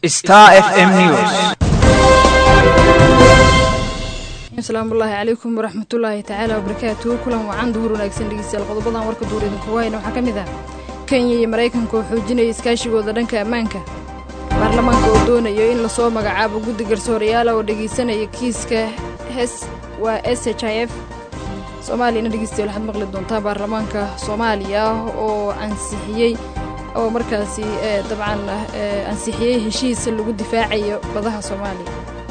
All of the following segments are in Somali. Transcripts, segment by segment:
Star FM News. asalaamullaahi calaykum waraxmatullaahi tacaala wabarakaatuhu kulan wacan duhur wanaagsan dhegeystayaal qodobadan warka duur idinkugu hayna waxaa ka mid ah kenya iyo maraykanka oo xoojinaya iskaashigooda dhanka ammaanka baarlamaanka oo doonayo in lasoo magacaabo guddi garsoorayaala oo dhegeysanaya kiiska hes waa s h i f soomaaliyana dhegeystayaal waxaad maqli doontaa baarlamaanka soomaaliya oo ansixiyey oo markaasi dabcan ansixiyey heshiis lagu difaacayo badaha soomaaliya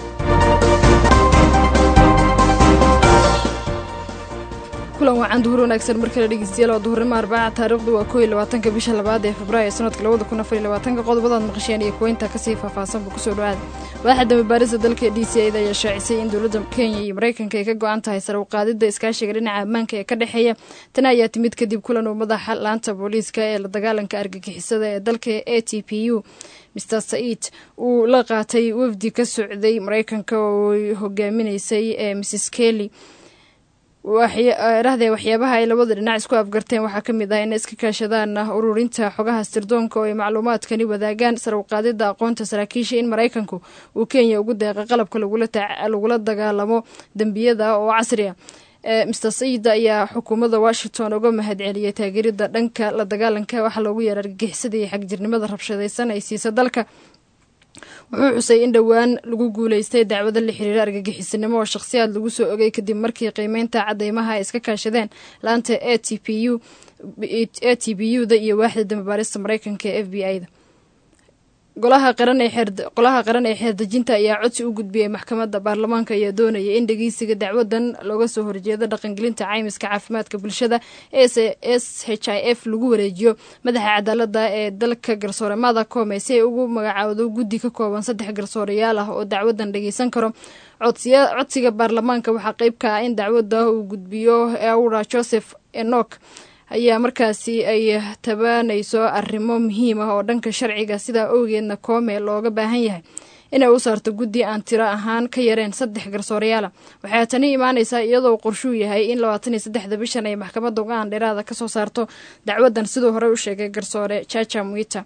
kulan wacan duhur wanaagsan mar kale dhegeystayaal waa duhurnimo arbaaca taariikhdu waa koo iyo labaatanka bisha labaad ee februaayo sanadka labada kun afar iyo labaatanka qodobadaad maqasheen iyo kuweynta kasii faahfaahsanba kusoo dhawaada waaxa dambebaarista dalka d c ida ayaa shaacisay in dowladda kenya iyo maraykanka ay ka go-an tahay sare u qaadidda iskaashiga dhinaca ammaanka ee ka dhexeeya tani ayaa timid kadib kulan uu madaxa laanta booliiska ee la dagaalanka argagixisada ee dalka a t p u master said uu la qaatay wafdi ka socday maraykanka oo hogaaminaysay ee mrs kelly rahdee waxyaabaha ay labada dhinac isku afgarteen waxaa ka mid ah inay iska kaashadaan ururinta xogaha sirdoonka oo ay macluumaadkani wadaagaan sar u qaadida aqoonta saraakiisha in maraykanku uu kenya ugu deeqa qalabka lagula dagaalamo dembiyada oo casri ah master said ayaa xukuumadda washington uga mahad celiyay taageerida dhanka la dagaalanka waxaa loogu yeera argagixisada iyo xagjirnimada rabshadaysan ay siisa dalka wuxuu xusay in dhowaan lagu guuleystay dacwado la xiriira argagixisanimo oo shakhsiyaad lagu soo ogay kadib markii qiimeynta cadeymaha ay iska kaashadeen laanta a t p u a t b u da iyo waaxda dambabaarista maraykanka ee f b i da golaha qaran ee qolaha qaran ee xeerdejinta ayaa codsi u gudbiyey maxkamadda baarlamaanka ayaa doonaya in dhegeysiga dacwadan looga soo horjeedo dhaqangelinta caymiska caafimaadka bulshada s h i f lagu wareejiyo madaxa cadaalada ee dalka garsoore mada koome si ay ugu magacaawdo guddi ka kooban saddex garsooreyaal ah oo dacwadan dhageysan karo codsiga baarlamaanka waxaa qeyb ka ah in dacwada uu gudbiyo aura joseph enok ayaa markaasi ay tabanayso arrimo muhiim ah oo dhanka sharciga sidaa owgeedna koome looga baahan yahay inay u saarto guddi aan tiro ahaan ka yareen saddex garsooreyaala waxaa tani imaanaysaa iyadoo qorshuu yahay in labaatan iyo saddexda bishan ay maxkamadda go-aan dheeraada kasoo saarto dacwadan siduu horey u sheegay garsoore jaja mwita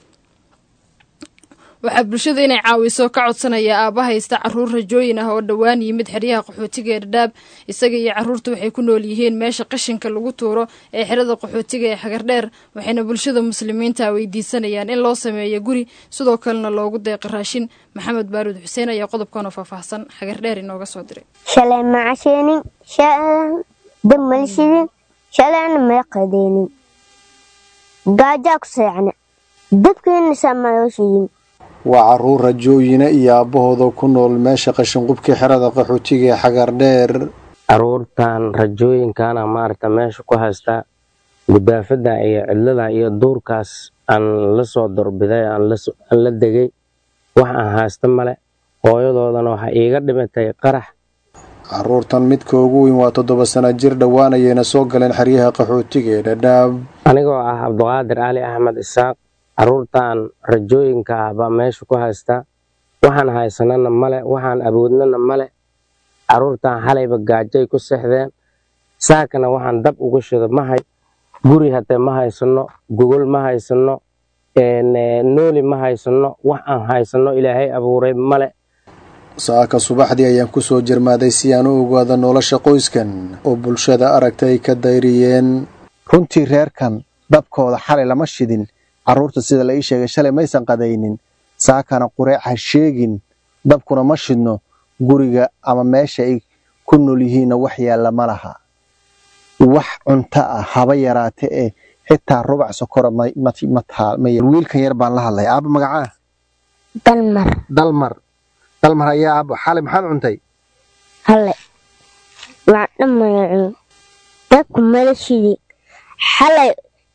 waxaa bulshada inay caawiso ka codsanaya aaba haysta caruur rajooyin ah oo dhowaan yimid xeryaha qaxootiga ee dhadhaab isaga iyo caruurta waxay ku nool yihiin meesha qashinka lagu tuuro ee xerada qaxootiga ee xagardheer waxayna bulshada muslimiinta weydiisanayaan in loo sameeyo guri sidoo kalena loogu deeqa raashin maxamed baaruud xuseen ayaa qodobkanoo faahfaahsan xagardheer inooga soo diray shalay ma casheenin dab malshidin shalayna ma qadeenin gaajaa ku seecna dabkeenna saamayooshiyin waa caruur rajooyina iyo aabbahooda ku nool meesha qashinqubkii xerada qaxootiga ee xagardheer caruurtan rajooyinkana maaragta meesha ku haystaa gudaafada iyo cidlada iyo duurkaas aan la soo dorbiday aan la degay wax aan haysta male hooyadoodana waxaa iiga dhimatay qarax caruurtan midka ugu weyn waa toddoba sana jir dhowaanayayna soo galeen xeryaha qaxootiga ee dhadhaab anigoo ah cabdiqaadir cali axmed isaaq caruurtan rajooyinka ah baa meesha ku haystaa waxaan haysanana male waxaan awoodnana male caruurtan xalayba gaajay ku sexdeen saakana waxaan dab uga shido mahay guri hatee ma haysano gogol ma haysano nooli ma haysano wax aan haysano ilaahay abuuray male saaka subaxdii ayaan kusoo jarmaaday si aan u ogaado nolosha qoyskan oo bulshada aragta ay ka dayriyeen runtii reerkan dabkooda xalay lama shidin carruurta sida la ii sheegay shalay maysan qadaynin saakana qureec ha sheegin dabkuna ma shidno guriga ama meesha ay ku nool yihiinna wax yaalla ma laha wax cunto ah haba yaraate ee xitaa rubac sokora wiilkan yar baan la hadlay aaba magacaa dalmar dalmar dalmar ayaa aabo xalay maxaad cuntay hale waa dhammayacun dabku mala shidi xalay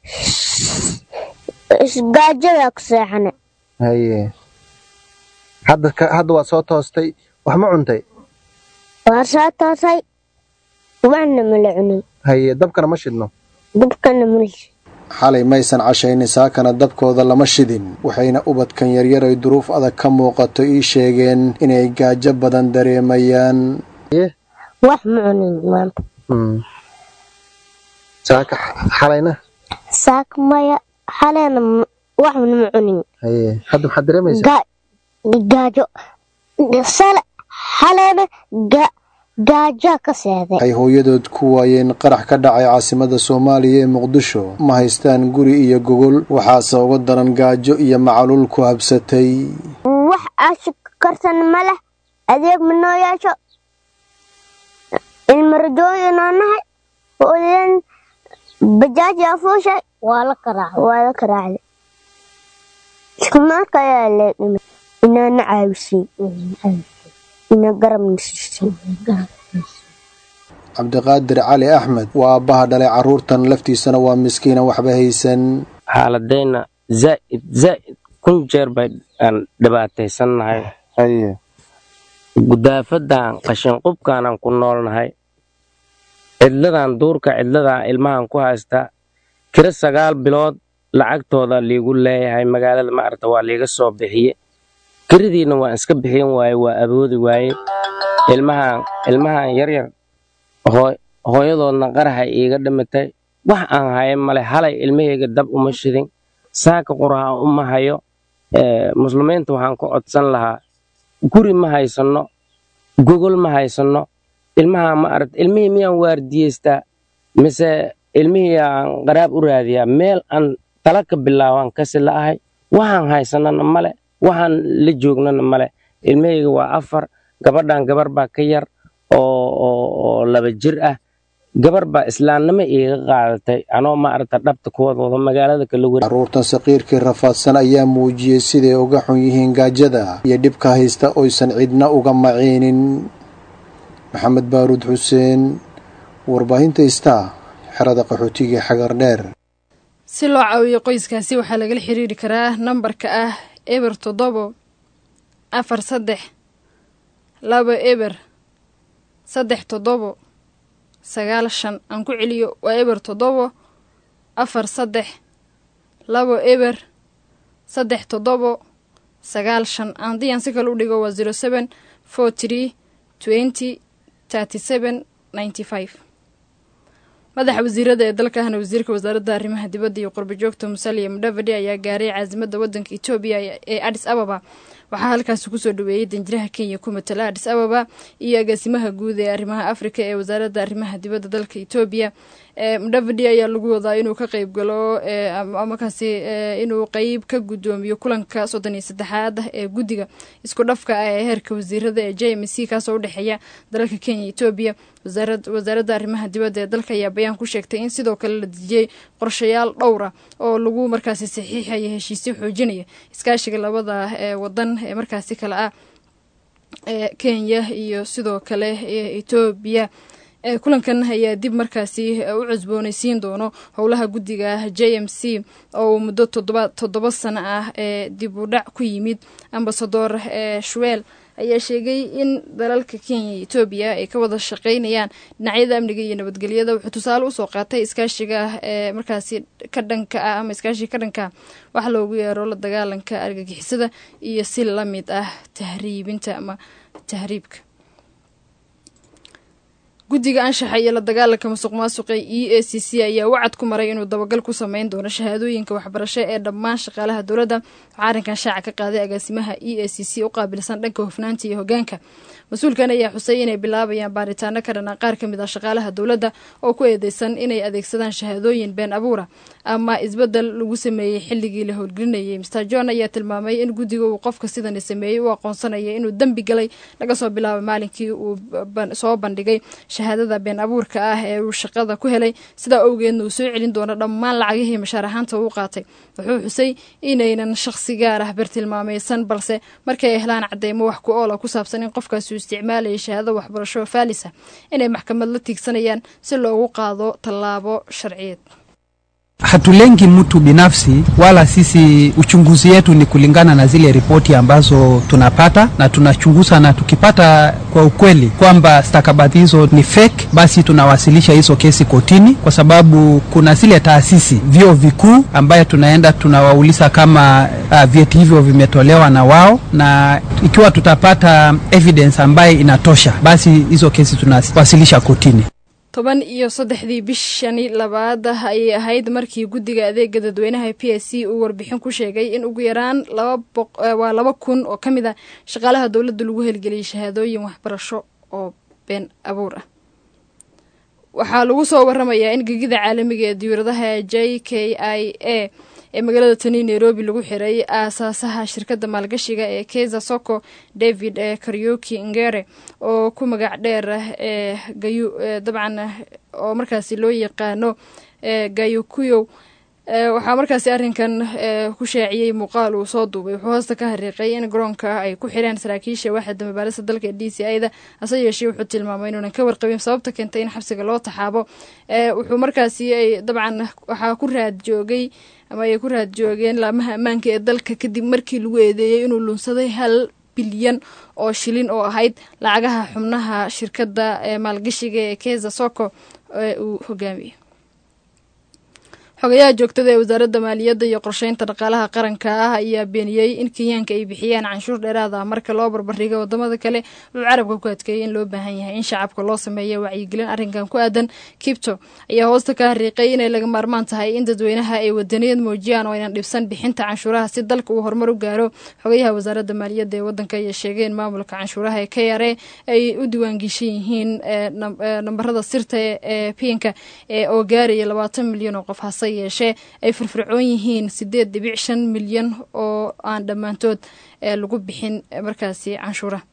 isgaajadaa ku seexana haye hadda waa soo toostay wax ma cuntay waa soo toosay waxna mala cunin haye dabkana ma shidno dabkana malshi xalay maysan cashaynin saakana dabkooda lama shidin waxayna ubadkan yaryar ay duruuf adag ka muuqato ii sheegeen inay gaajo badan dareemayaan wax ma cunin maanta saaka xalayna saak maya xaleena waxna ma cunin haye hadda maxaad dareemaysaa gaajo sale xaleebe ga- gaajaa ka seeday waxay hooyadood ku waayeen qarax ka dhacay caasimada soomaaliya ee muqdisho ma haystaan guri iyo gogol waxaase uga daran gaajo iyo macaluul ku habsatay wax aasha karsan ma leh adeeg ma noo yeesho ilma rajooyinoo nahay hooyadan bajaaji afuushay waa la karaacday waa la karaacday iskumaarka ayaa lee dhimay inaana caawisay ina garabna siisay cabdiqaadir cali axmed waa aabbaha dhalay carruurtan laftiisana waa miskiina waxba haysan xaaladayna zaa'id zaa'id kun jeer bay aan dhibaataysannahay haye gudaafadan qashinqubkaanaan ku noolnahay cidladan duurka cidladan ilmahan ku haystaa kiro sagaal bilood lacagtooda liigu leeyahay magaalada maaragta waa liiga soo bixiye kiridiina waan iska bixin waaye waa awoodi waaye ilmahan ilmahan yaryar hoo- hooyadoodna qaraxa iiga dhimatay wax aan hayan male halay ilmahayga dab uma shidin saaka quraha uma hayo ee, muslimiinta waxaan ku codsan lahaa guri ma haysanno gogol ma haysanno ilmaha ma aragt ilmihii miyaan waardiyeystaa mise ilmihii aan qaraab u raadiyaa meel aan tala ka bilaabaan kasi la'ahay waxaan haysanana male waxaan la joognana male ilmahayga waa afar gabadhan gabar baa ka yar oo oo oo laba jir ah gabar baa islaamnimo iiga qaadatay anoo ma aragta dhabta kuwadooda magaalada kala weri carruurtan saqiirkii rafaadsan ayaa muujiyey siday uga xun yihiin gaajada iyo dhibka haysta oysan cidna uga maciinin maxamed baaruud xuseen warbaahinta istaa xerada qaxootiga ee xagar dheer si loo caawiyo qoyskaasi waxaa lagala xiriiri karaa nambarka ah eber toddobo afar saddex laba eber saddex toddobo sagaal shan aan ku celiyo waa eber toddobo afar saddex labo eber saddex toddobo sagaal shan haddii aan si kale u dhigo waa zero seven four tree twenty thirty seven ninety five madaxa wasiirada ee dalka ahna wasiirka wasaaradda arrimaha dibadda iyo qurbajoogta musalia mudavadi ayaa gaaray caasimada wadanka etoobiya ee adis ababa waxaa halkaasi kusoo dhaweeyey danjiraha kenya ku matala adis ababa iyo agaasimaha guud ee arrimaha afrika ee wasaaradda arrimaha dibadda dalka etoobiya mudavadi ayaa lagu wadaa inuu ka qeyb galo markaasi inuu qeyb ka gudoomiyo kulanka soddon iyo saddexaad ah ee guddiga isku dhafka ah ee heerka wasiirada ee j m c kaasoo udhexeeya dalalka kenya etoobiya wasaaradda arrimaha dibadda ee dalka ayaa bayaan ku sheegtay in sidoo kale la dejiyey qorshayaal dhowra oo lagu markaasi saxiixaya heshiisyo xoojinaya iskaashiga labada ee wadan ee markaasi kale ah ee kenya iyo sidoo kale etoobiya kulankan ayaa dib markaasi u cusboonaysiin doono howlaha guddiga j m c oo muddo toddoba sano ah ee dib u dhac ku yimid ambasador shuweel ayaa sheegay in dalalka kenya iyo etoobiya ay ka wada shaqeynayaan dhinacyada amniga iyo nabadgelyada wuxuu tusaale usoo qaatay iskaashiga ee markaasi ka dhanka ah ama iskaashiga ka dhanka wax loogu yeero la dagaalanka argagixisada iyo si la mid ah tahriibinta ama tahriibka guddiga anshaxa iyo la dagaalanka musuq maasuqa e a c c ayaa wacad ku maray inuu dabagal ku sameyn doono shahaadooyinka waxbarasho ee dhammaan shaqaalaha dowladda waxaa arrinkan shaaca ka qaaday agaasimaha e a c c u qaabilsan dhanka hofnaanta iyo hogaanka mas-uulkan ayaa xusay inay bilaabayaan baaritaano ka dhanaa qaar ka mid ah shaqaalaha dowladda oo ku eedeysan inay adeegsadaan shahaadooyin been abuura ama isbedel lagu sameeyey xilligii la howlgelinayay mr john ayaa tilmaamay in guddiga uu qofka sidani sameeyey u aqoonsanaya inuu dembi galay laga soo bilaabay maalinkii uu soo bandhigay shahaadada been abuurka ah ee uu shaqada ku helay sidaa owgeedna uu soo celin doono dhammaan lacagihii mashaar ahaanta uu qaatay wuxuu xusay inaynan shaqsi gaar ah bartilmaamaysan balse markay helaan cadeymo wax ku oola ku saabsan in qofkaasi uu isticmaalaya shahaadada waxbarasho faalisa inay maxkamad la tiigsanayaan si loogu qaado tallaabo sharciyeed hatulengi mtu binafsi wala sisi uchunguzi yetu ni kulingana na zile ripoti ambazo tunapata na tunachunguza na tukipata kwa ukweli kwamba stakabadhi hizo ni fake basi tunawasilisha hizo kesi kotini kwa sababu kuna zile taasisi vyo vikuu ambayo tunaenda tunawauliza kama uh, vyeti hivyo vimetolewa na wao na ikiwa tutapata evidence ambaye inatosha basi hizo kesi tunawasilisha kotini toban iyo saddexdii bishani labaad ayay ahayd markii guddiga adeega dadweynaha p s c uu warbixin ku sheegay in ugu yaraan waa laba kun oo ka mid a shaqaalaha dowladda lagu helgeliyay shahaadooyin waxbarasho oo been abuur ah waxaa lagu soo waramayaa in gegida caalamiga ee diyuuradaha j k i a ee magaalada tani nairobi lagu xiray aasaasaha shirkadda maalgashiga ee keza soko david ee karyoki ngere oo ku magac dheer ee gayu dabcan oo markaasi loo yaqaano gayukuyow waxaa markaasi arrinkan ku shaaciyey muuqaal uu soo duubay wuxuu hoosta ka hariiqay in garoonka ay ku xireen saraakiisha waaxda mabaalista dalka ee d c i da hase yeeshee wuxuu tilmaamay inuunan ka warqabin sababta keentay in xabsiga loo taxaabo wuxuu markaasi ay dabcan waxaa ku raad joogay ama ay ku raad joogeen laamaha ammaanka ee dalka kadib markii lagu eedeeyey inuu lunsaday hal bilyan oo shilin oo ahayd lacagaha xubnaha shirkadda maalgashiga ee keza soko ee uu hogaamiyey xogayaha joogtada ee wasaaradda maaliyadda iyo qorsheynta dhaqaalaha qaranka ah ayaa beeniyey in kenyaanka ay bixiyaan canshuur dheeraad ah marka loo barbardhigo wadamada kale wuxuu carabka ku adkeeyey in loo baahan yahay in shacabka loo sameeyo wacyigelin arrinkan ku aadan kibto ayaa hoosta ka hariiqay inay laga maarmaan tahay in dadweynaha ay wadaniyad muujiyaan oo aynan dhibsan bixinta canshuuraha si dalka uu horumar u gaaro xogayaha wasaaradda maaliyadda ee wadanka ayaa sheegay in maamulka canshuuraha ee k r a ay u diiwaangeshan yihiin nambarada sirta ee pinka oo gaaraya labaatan milyan oo qof hase yeeshee ay firfircoon yihiin sideed dhibic shan milyan oo aan dhammaantood lagu bixin markaasi canshuuraha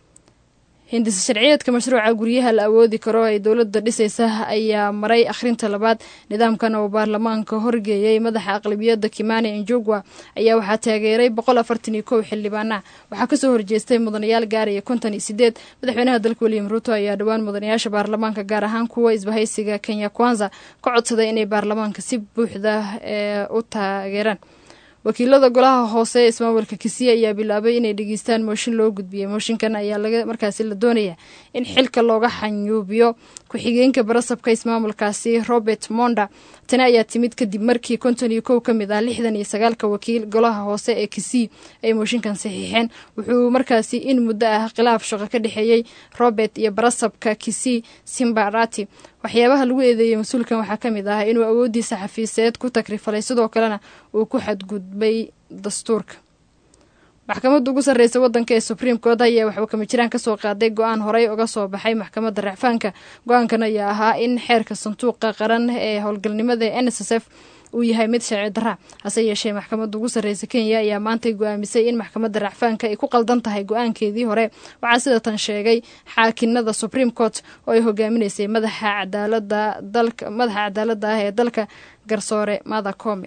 hindisa sharciyeedka mashruuca guryaha la awoodi karo ay dowladda dhisaysa ayaa maray akhrinta labaad nidaamkan oo baarlamaanka horgeeyey madaxa aqlabiyadda kimani njugwa ayaa waxaa taageeray boqol afartan iyo kow xildhibaana waxaa kasoo horjeestay mudanayaal gaaraya konton iyo sideed madaxweynaha dalka william ruuto ayaa dhowaan mudanayaasha baarlamaanka gaar ahaan kuwa isbahaysiga kenya kwanza ka codsaday inay baarlamaanka si buuxda u taageeraan wakiilada golaha hoose ee ismaamulka kisiya ayaa bilaabay inay dhegeystaan mooshin loo gudbiyey mooshinkan ayaa laga markaasi la doonayaa in xilka looga xanyuubiyo ku-xigeenka barasabka ismaamulkaasi robert monda tani ayaa timid kadib markii konton iyo kow ka mid ah lixdan iyo sagaalka wakiil golaha hoose ee kisii ay mooshinkan saxiixeen wuxuu markaasi in muddo ah khilaaf shaqo ka dhexeeyey robert iyo barasabka kisii simbarati waxyaabaha lagu eedeeyey mas-uulkan waxaa ka mid ah inuu awooddiisa xafiiseed ku takrifalay sidoo kalena uu ku xadgudbay dastuurka maxkamadda ugu sarreysa waddanka ee supreme court ayaa waxuu kamijiraan kasoo qaaday go-aan horey uga soo baxay maxkamadda racfaanka go-aankan ayaa ahaa in xeerka sanduuqa qaran ee howlgalnimada ee n s s f uu yahay mid sharci darra hase yeeshee maxkamadda ugu sarreysa kenya ayaa maantay go-aamisay in maxkamadda racfaanka ay ku qaldan tahay go-aankeedii hore waxaa sida tan sheegay xaakinada supreme court oo ay hogaaminaysay madaxa cadaalada dalka madaxa cadaaladda ah ee dalka garsoore mada come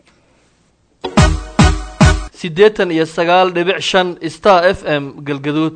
siddeetan iyo sagaal dhibic shan star f m galgaduud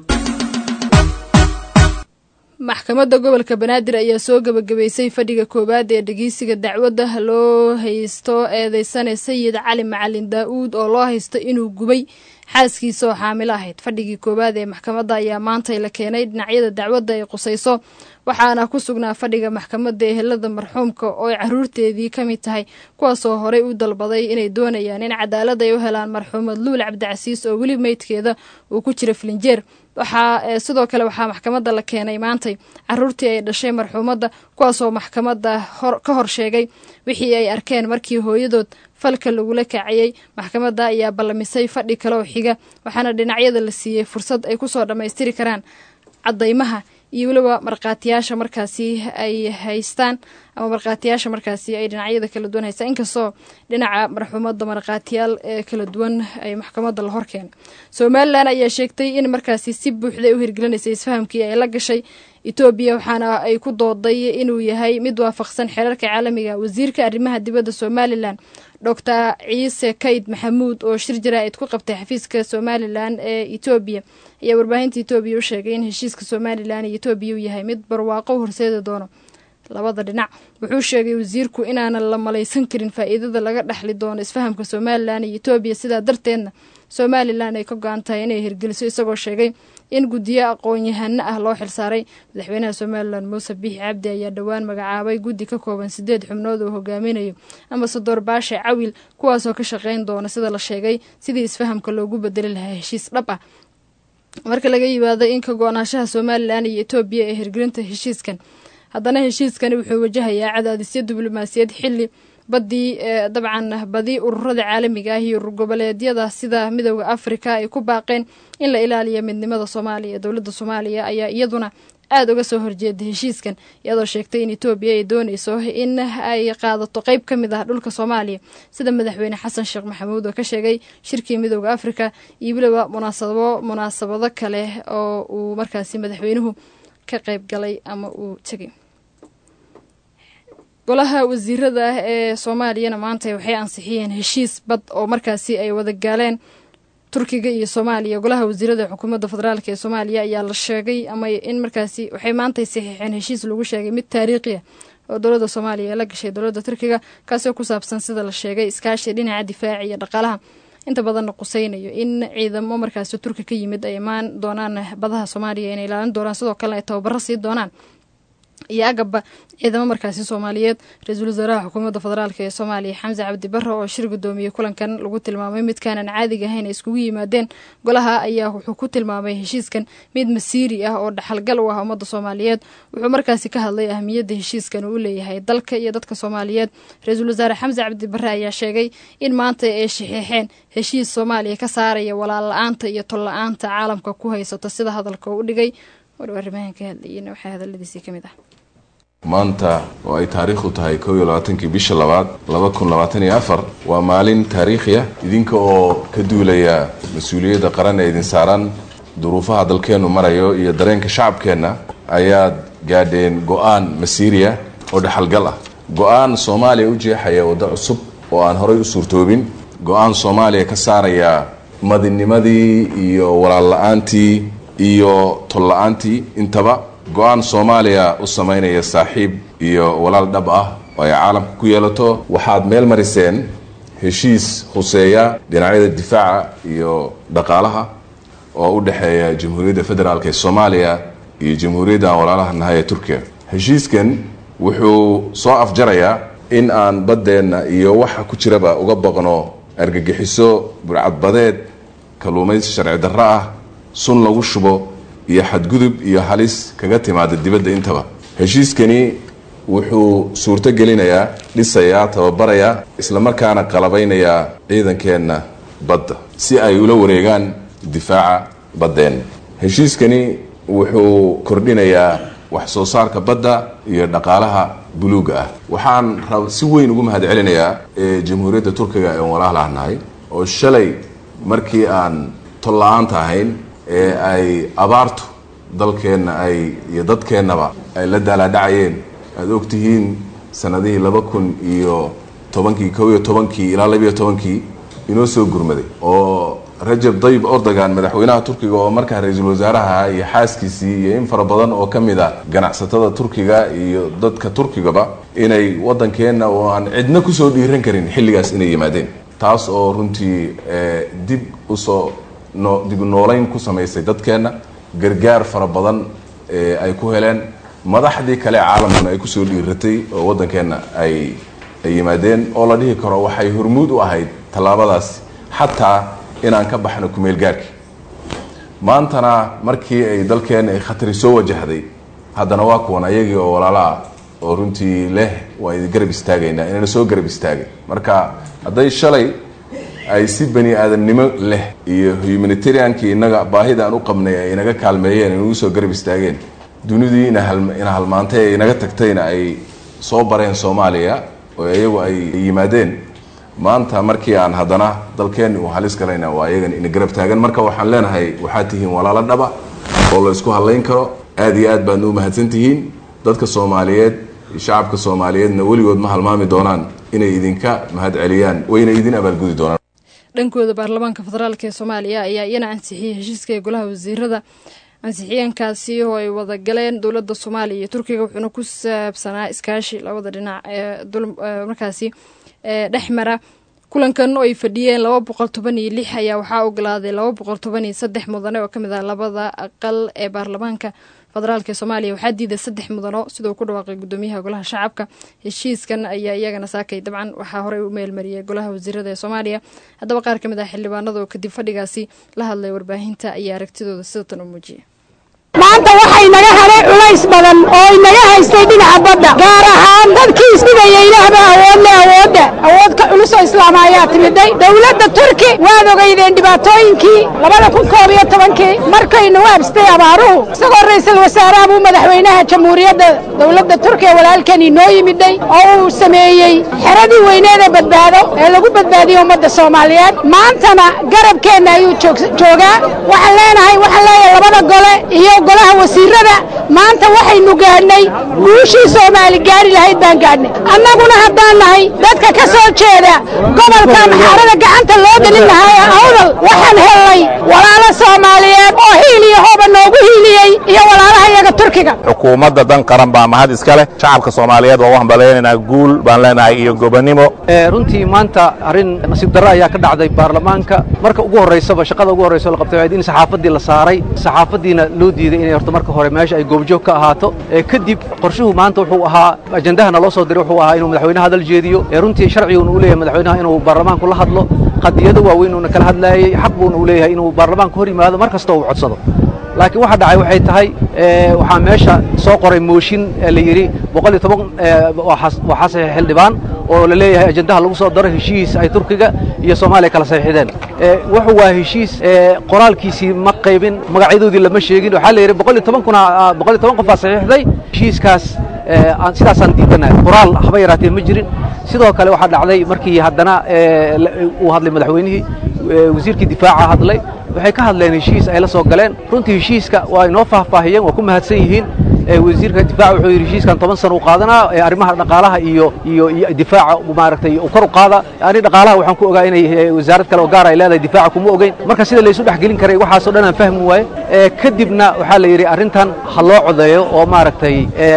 maxkamadda gobolka banaadir ayaa soo gebagabeysay fadhiga koowaad ee dhegeysiga dacwadda loo haysto eedeysane sayid cali macalin daa-uud oo loo haysto inuu gubay xaaskiisa oo xaamilo ahayd fadhigii koowaad ee maxkamadda ayaa maantay la keenay dhinacyada dacwadda ay qusayso waxaana ku sugnaa fadhiga maxkamadda ehelada marxuumka oo ay caruurteedii ka mid tahay kuwaasoo horey u dalbaday inay doonayaan in cadaalad ay u helaan marxuumad luul cabdicasiis oo weli meydkeeda uu ku jira filinjeer waxaa sidoo kale waxaa maxkamadda la keenay maantay caruurtii ay dhashay marxuumadda kuwaasoo maxkamadda ka hor sheegay wixii ay arkeen markii hooyadood falka lagula kacayey maxkamadda ayaa ballamisay fadhi kale oo xiga waxaana dhinacyada la siiyey fursad ay kusoo dhammaystiri karaan caddaymaha iyo weliba markhaatiyaasha markaasi ay haystaan ama markhaatiyaasha markaasi ay dhinacyada kala duwan haystaan inkastoo dhinaca marxuumadda markhaatiyaal ee kala duwan ay maxkamadda la horkeenay somalilan ayaa sheegtay in markaasi si buuxday u hirgelinaysay isfahamkii ay la gashay etoobiya waxaana ay ku dooday inuu yahay mid waafaqsan xeerarka caalamiga wasiirka arrimaha dibadda somalilan doctor ciise kayd maxamuud oo shir jaraa'id ku qabtay xafiiska somalilan ee etoobiya ayaa warbaahinta etoobiya u sheegay in heshiiska somalilan iyo etoobiya uu yahay mid barwaaqo u horseedi doono labada dhinac wuxuu sheegay wasiirku inaanan la malaysan karin faa'iidada laga dhexli doono isfahamka somalilan iyo etoobiya sidaa darteedna somalilan ay ka go-an tahay inay hirgeliso isagoo sheegay in guddiyo aqoon-yahano ah loo xilsaaray madaxweynaha somalilan muuse biixi cabdi ayaa dhowaan magacaabay guddi ka kooban sideed xubnood oo hogaaminayo ambasador baashe cawil kuwaasoo ka shaqeyn doona sida la sheegay sidii isfahamka loogu bedeli lahaa heshiis dhab ah marka laga yimaado in ka go-naanshaha somalilan iyo etoobiya ee hirgelinta heshiiskan haddana heshiiskani wuxuu wajahayaa cadaadisyo diblomaasiyad xili badii dabcan badi ururada caalamiga ah iyo urur goboleedyada sida midooda afrika ay ku baaqeen in la ilaaliyo midnimada soomaaliya dowladda soomaaliya ayaa iyaduna aada uga soo horjeeda heshiiskan iyadoo sheegtay in etoobiya ay dooneyso in ay qaadato qeyb ka mid ah dhulka soomaaliya sida madaxweyne xasan sheekh maxamuud oo ka sheegay shirkii midooda afrika iyo weliba munaasabo munaasabado kale oo uu markaasi madaxweynuhu ka qeyb galay ama uu tegay golaha wasiirada ah ee soomaaliyana maanta waxay ansixiyeen heshiis bad oo markaasi ay wada gaaleen turkiga iyo soomaaliya golaha wasiirada xukuumadda federaalk ee soomaaliya ayaa la sheegay ama in markaasi waxay maantay saxiixeen heshiis lagu sheegay mid taariikhi ah oo dowladda soomaaliya la gashay dowladda turkiga kaasoo ku saabsan sida la sheegay iskaashi dhinaca difaaca iyo dhaqaalaha inta badanna quseynayo in ciidamo markaasi turki ka yimid ay imaan doonaan badaha soomaaliya inay ilaalin doonaan sidoo kalena ay tababaro sii doonaan iyo agabba ciidamo markaasi soomaaliyeed ra-iisul wasaaraha xukuumadda federaalk ee soomaaliya xamse cabdi barre oo shir gudoomiyey kulankan lagu tilmaamay midkaanan caadiga ahayn ay iskugu yimaadeen golaha ayaa wuxuu ku tilmaamay heshiiskan mid masiiri ah oo dhaxalgal u ah ummadda soomaaliyeed wuxuu markaasi ka hadlay ahmiyadda heshiiskan uu leeyahay dalka iyo dadka soomaaliyeed ra-iisul wasaare xamse cabdi barre ayaa sheegay in maanta ay shaxeexeen heshiis soomaaliya ka saaraya walaal la-aanta iyo tol la-aanta caalamka ku haysato sida hadalka u dhigay war arrimahan ka hadlayena waxaa hadaladiisii ka mid ah maanta oo ay taariikhdu tahay kow iyo labaatankii bisha labaad laba kun labaatan iyo afar waa maalin taariikhi ah idinka oo ka duulaya mas-uuliyadda qaran ee idin saaran duruufaha dalkeennu marayo iyo dareenka shacabkeenna ayaad gaadheen go-aan masiiriya oo dhexalgal ah go-aan soomaaliya u jeexaya waddo cusub oo aan horay u suurtoobin go-aan soomaaliya ka saaraya madinimadii iyo walaal la-aantii iyo tol la-aantii intaba go-aan soomaaliya u samaynaya saaxiib iyo walaal dhab ah oo ay caalamka ku yeelato waxaad meel mariseen heshiis khuseeya dhinacyada difaaca iyo dhaqaalaha oo u dhexeeya jamhuuriyadda federaalk ee soomaaliya iyo jamhuuriyadda aan walaalaha nahay ee turkiya heshiiskan wuxuu soo afjarayaa in aan baddeenna iyo waxa ku jiraba uga baqno argagixiso burcadbadeed kalluumaysi sharci darro ah sun lagu shubo iyo xadgudub iyo halis kaga timaada dibadda intaba heshiiskani wuxuu suurto gelinayaa dhisayaa tababarayaa islamarkaana qalabaynayaa ciidankeenna badda si ay ula wareegaan difaaca baddeenna heshiiskani wuxuu kordhinayaa wax soo saarka badda iyo dhaqaalaha buluuga ah waxaan si weyn ugu mahad celinayaa jamhuuriyadda turkiga ee walaalaha nahay oo shalay markii aan tol la-aanta ahayn ee ay abaartu dalkeenna ay iyo dadkeennaba ay la daalaadhacayeen aada ogtihiin sanadihii laba kun iyo tobankii kow iyo tobankii ilaa labiiyo tobankii inoo soo gurmaday oo rajab dayib ordogan madaxweynaha turkiga oo markaa ra-iisul wasaaraha iyo xaaskiisii iyo in fara badan oo ka mid a ganacsatada turkiga iyo dadka turkigaba inay waddankeenna oo aan cidna kusoo dhiiran karin xilligaas inay yimaadeen taas oo runtii dib usoo no dib noolayn ku samaysay dadkeenna gargaar fara badan ay ku heleen madaxdii kale ee caalamkuna ay kusoo dhiiratay oo waddankeenna ay ay yimaadeen oo la dhihi karo waxay hormuud u ahayd tallaabadaasi xataa inaan ka baxno kumeel gaarki maantana markii ay dalkeenna ay khatari soo wajahday haddana waa kuwan ayagii oo walaalaah oo runtii leh waa idin garab istaagaynaa inayna soo garab istaagin marka hadday shalay ay si bani aadamnimo leh iyo humanitariankii inaga baahida aan u qabnay ay inaga kaalmeeyeen inagu soo garab istaageen dunidii ina halmaantay ee inaga tagtayna ay soo bareen soomaaliya oo iyagu ay yimaadeen maanta markii aan haddana dalkeenni uu halis galayna waa iyagan ina garab taagan marka waxaan leenahay waxaad tihiin walaalo dhaba oo la isku hadlayn karo aada iyo aad baadna u mahadsan tihiin dadka soomaaliyeed shacabka soomaaliyeedna weligood ma halmaami doonaan inay idinka mahad celiyaan wayna idin abaalgudi doonaan dhankooda baarlamaanka federaalk ee soomaaliya ayaa iyana ansixiyey heshiiska ee golaha wasiirada ansixiyeenkaasi oo ay wada galeen dowladda soomaaliya iyo turkiga wuxuuna ku saabsanaa iskaashi labada dhinac ee markaasi dhex mara kulankan oo ay fadhiyeen laba boqol toban iyo lix ayaa waxaa ogolaaday laba boqol toban iyo saddex mudane oo kamid ah labada aqal ee baarlamaanka federaalk ee soomaaliya waxaa diiday saddex mudano siduu ku dhawaaqay gudoomiyaha golaha shacabka heshiiskan ayaa iyagana saakay dabcan waxaa horey u meelmariyay golaha wasiirada ee soomaaliya haddaba qaar ka mid ah xildhibaanada oo kadib fadhigaasi la hadlay warbaahinta ayaa aragtidooda sidatan u muujiyay maanta waxay naga helay culays badan oo inaga haystay dhinaca badda gaar ahaan dadkii isdhigaya ilaahba awoodle awoodda awood ka culus oo islaama ayaa timiday dowladda turki waad ogeydeen dhibaatooyinkii labada kun koob iyo tobankii markaynu habstay abaaruhu isagoo ra'iisul wasaaraha buu madaxweynaha jamhuuriyadda dowladda turkiya walaalkan inoo yimiday oo uu sameeyey xeradii weyneed ee badbaado ee lagu badbaadiyey ummadda soomaaliyeed maantana garabkeenna ayuu joogaa waxaan leenahay waxaan leeyahay labada gole iyo golaha wasiirada maanta waxaynu gaadhnay guushii soomaali gaari lahayd baan gaadhnay annaguna haddaan nahay dadka ka soo jeeda gobolka maxaarada gacanta loo gelin lahaa ee awdal waxaan hellay walaalo soomaaliyeed oo hiil iyo hooba noogu hiiliyey iyo walaalaha iyaga turkiga xukuumadda dan qaran baa mahad iska leh shacabka soomaaliyeed waa waxaan baleynaynaa guul baan leenahay iyo gobonnimo runtii maanta arrin nasiib darro ayaa ka dhacday baarlamaanka marka ugu horraysaba shaqada ugu horraysa la qabtay waa in saxaafaddii la saaray saxaafaddiina loo diiday inay horta marka hore meesha ay goobjoog ka ahaato kadib qorshuhu maanta wuxuu ahaa ajendahana loo soo diray wuxuu ahaa inuu madaxweynaha hadal jeediyo runtii sharciguna uu leeyahay madaxweynaha inuu baarlamaanku la hadlo qadiyado waaweyn uuna kala hadlaayey xaq buuna uu leeyahay inuu baarlamaanku hor yimaado mar kasta uu codsado laakiin waxa dhacay waxay tahay waxaa meesha soo qoray mooshin la yidhi boqol iyo toban waxaa saxiix xildhibaan oo la leeyahay ajendaha lagu soo daro heshiis ay turkiga iyo soomaaliya kala saxiixdeen wuxuu waa heshiis qoraalkiisii ma qaybin magacyadoodii lama sheegin waxaa la yidhi boqol iyo toban kuna boqol iyo toban qof baa saxiixday heshiiskaas sidaasaan diidanahay qoraal haba yaraatee ma jirin sidoo kale waxaa dhacday markii haddana uu hadlay madaxweynihii wasiirkii difaaca hadlay waxay ka hadleen heshiis ay la soo galeen runtii heshiiska waa inoo faahfaahiyeen waa ku mahadsan yihiin wasiirka difaaca wuxuu yidhi heshiiskan toban sana u qaadanaa arrimaha dhaqaalaha iyo iyo iyo difaaca maaragtay uu kor u qaada ani dhaqaalaha waxaan ku ogaa inay wasaarad kale oo gaar ay leedahay difaaca kuma ogeyn marka sida laysu dhexgelin karay waxaasoo dhan aan fahmi waaye kadibna waxaa la yidhi arrintan ha loo codeeyo oo maaragtay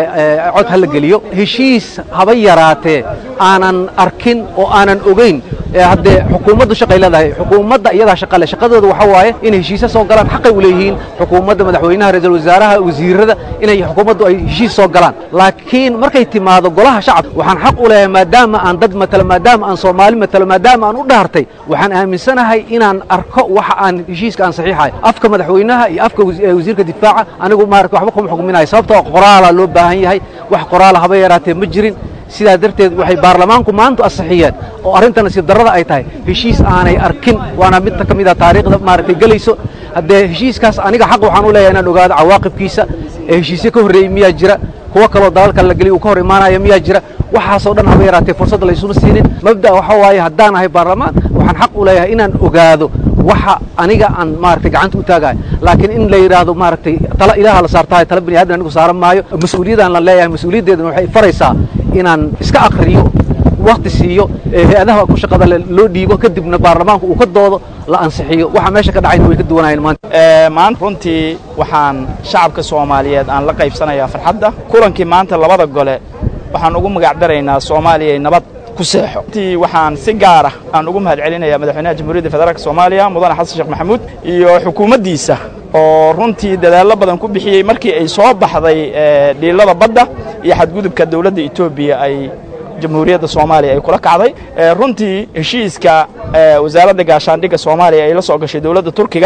cod ha la geliyo heshiis haba yaraatee aanan arkin oo aanan ogeyn haddee xukuumaddu shaqay leedahay xukuumadda iyadaa shaqa leh shaqadooda waxa waaye inay heshiisyo soo galaan xaqay u leeyihiin xukuumadda madaxweynaha ra-iisul wasaaraha wasiirada inay xukuumaddu ay heshiis soo galaan laakiin markay timaado golaha shacabka waxaan xaq u leeyahay maadaama aan dad matalo maadaama aan soomaali matalo maadaama aan u dhaartay waxaan aaminsanahay inaan arko waxa aan heshiiska aan saxiixahay afka madaxweynaha iyo afka wasiirka difaaca anigu maarata waxba kuma xukminayo sababtoo qoraala loo baahan yahay wax qoraala haba yaraatee ma jirin sidaa darteed waxay baarlamaanku maanta asixiyeen oo arrinta nasiib darrada ay tahay heshiis aanay arkin waana mid ka mid a taariikhda maaragtay gelayso haddee heshiiskaas aniga xaq waxaan u leeyahay inaan ogaado cawaaqibkiisa ee heshiisyo ka horreeyey miyaa jira kuwo kaloo dalalka la geliy uu ka hor imaanaya miyaa jira waxaasoo dhan haba yaraatee fursadda laysuna siinin mabda waxa waaye haddaan ahay baarlamaan waxaan xaq u leeyahay inaan ogaado waxa aniga aan maaragtay gacanta u taagayo laakiin in la yidhaahdo maaragtay tala ilaaha la saartahay tala bini aadan anigu saaran maayo mas-uuliyadaan la leeyahay mas-uuliyaddeedana waxay faraysaa inaan iska akhriyo wakti siiyo hay-adaha ku shaqada loo dhiibo kadibna baarlamaanku uu ka doodo la ansixiyo waxa meesha ka dhacayna way ka duwanayeen maanta maanta runtii waxaan shacabka soomaaliyeed aan la qaybsanayaa farxadda kulankii maanta labada gole waxaan ugu magac daraynaa soomaaliya nabad ku seexo runtii waxaan si gaara aan ugu mahad celinayaa madaxweynaha jamhuuriyadda federaalk soomaaliya mudane xasan sheekh maxamuud iyo xukuumaddiisa oo runtii dadaallo badan ku bixiyey markii ay soo baxday dhiilada badda iyo xadgudubka dowladda etoobiya ay jamhuuriyadda soomaaliya ay kula kacday runtii heshiiska wasaaradda gaashaandhigga soomaaliya ay la soo gashay dowladda turkiga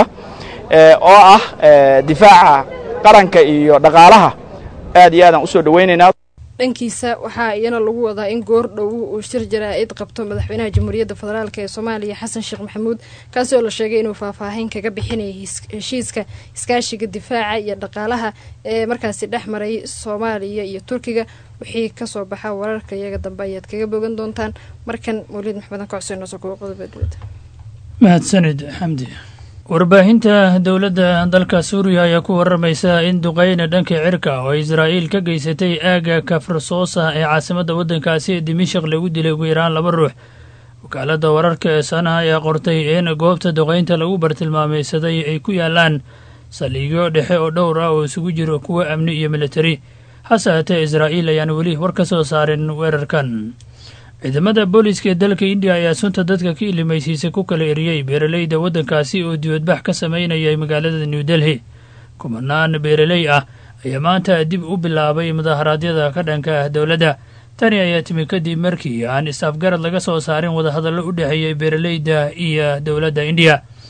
oo ah difaaca qaranka iyo dhaqaalaha aad iyo aadaan usoo dhowaynaynaa dhankiisa waxaa iyana lagu wadaa in goor dhow uu shir jaraa-id qabto madaxweynaha jamhuuriyadda federaalk ee soomaaliya xasan sheekh maxamuud kaasi oo la sheegay inuu faahfaahin kaga bixinaya heshiiska iskaashiga difaaca iyo dhaqaalaha ee markaasi dhex maray soomaaliya iyo turkiga wixii kasoo baxa wararka iyaga dambe ayaad kaga bogan doontaan markan mawlid maxmedan ka xuseen noso kuwa qodoba dowladda mahadsanid xamdi warbaahinta dowladda dalka suuriya ayaa ku waramaysa in duqeyna dhanka cirka oo israa'iil ka geysatay aagga kafrsoosa ee caasimadda waddankaasi ee dimashik lagu dilay ugu yaraan laba ruux wakaaladda wararka ee sanaha ayaa qortay in goobta duqeynta lagu bartilmaamaysaday ay ku yaalaan saldhigyo dhexe oo dhowr ah oo isugu jiro kuwa amni iyo militari hase haatee israa'iil ayaan weli war ka soo saarin weerarkan ciidamada booliiska ee dalka indiya ayaa sunta dadka ka ilimaysiisa ku kala eriyey beeraleyda waddankaasi oo dibadbax ka sameynayay magaalada new delhi kumanaan beeraley ah ayaa maanta dib u bilaabay mudaharaadyada ka dhanka ah dowladda tani ayaa timi kadib markii aan is-afgarad laga soo saarin wadahadallo u dhexeeyey beeraleyda iyo dowladda indiya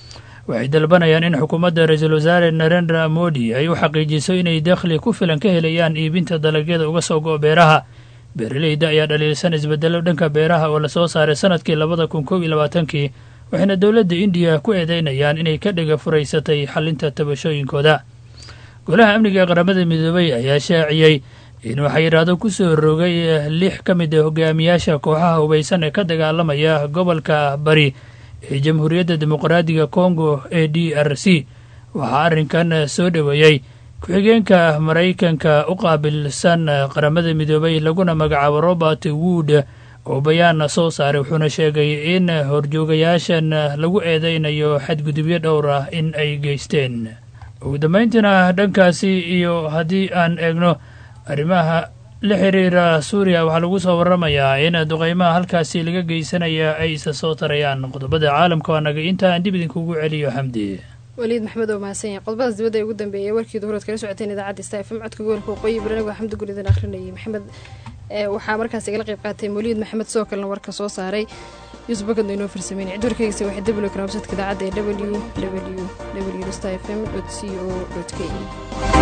waxay dalbanayaan in xukuumadda ra-iisul wasaare narendra modi ay u xaqiijiso inay dakhli ku filan ka helayaan iibinta dalagyada uga soo go' beeraha beeraleyda ayaa dhaliilsan isbedelo dhanka beeraha oo lasoo saaray sanadkii labada kun kow iyo labaatankii waxayna dowladda indiya ku eedeynayaan inay ka dhiga furaysatay xalinta tabashooyinkooda golaha amniga ee qaramada midoobay ayaa shaaciyey inuu xayiraado ku soo rogay lix ka mid a hogaamiyaasha kooxaha hubaysan ee ka dagaalamaya gobolka bari ee jamhuuriyadda dimuqraadiga congo ee d r c waxaa arrinkan soo dhoweeyey ku-xigeenka maraykanka u qaabilsan qaramada midoobay laguna magacaabo robert wood oo bayaan soo saaray wuxuuna sheegay in horjoogayaashan lagu eedeynayo xadgudubyo dhowr ah in ay geysteen ugu dambayntiina dhankaasi iyo haddii aan eegno arrimaha la xiriira suuriya waxaa lagu soo waramayaa in duqeymaha halkaasi laga geysanaya ay isa soo tarayaan qodobada caalamka waa naga inta aan dib idinkugu celiyo xamdi waliid maxmed oo mahadsan yahay qodobadaas dibadda ee ugu dambeeyay warkii duhurood kala socoteen idaacadda sta fm codka gobolka waqooyi bari anigo xamdi gul idin akhrinayay maxamed waxaa markaas igala qayb qaatay mawliid maxamed sidoo kalena warka soo saaray yuusuf bakadno inoo farsameynay cid warkeygiisa waxay dablo karaa websadka idaacadda ee w w w sta f m co k e